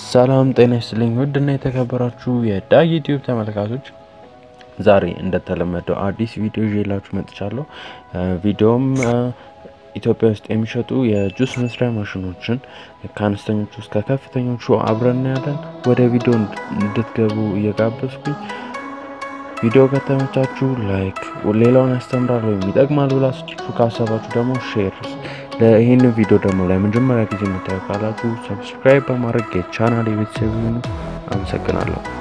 ሰላም ጤና ይስጥልኝ ውድና የተከበራችሁ የዳጊ ዩቲዩብ ተመልካቾች፣ ዛሬ እንደተለመደው አዲስ ቪዲዮ ይዤላችሁ መጥቻለሁ። ቪዲዮም ኢትዮጵያ ውስጥ የሚሸጡ የጁስ መስሪያ ማሽኖችን ከአነስተኞቹ እስከ ከፍተኞቹ አብረን እናያለን። ወደ ቪዲዮ እንድትገቡ እየጋበዝኩኝ ቪዲዮ ከተመቻችሁ ላይክ፣ ሌላውን ያስተምራል ወይም ይጠቅማል ብላችሁ ካሰባችሁ ደግሞ ሼር ይህን ቪዲዮ ደግሞ ለመጀመሪያ ጊዜ የምታዩ ካላችሁ ሰብስክራይብ በማድረግ የቻናል የቤተሰብ ይሁኑ። አመሰግናለሁ።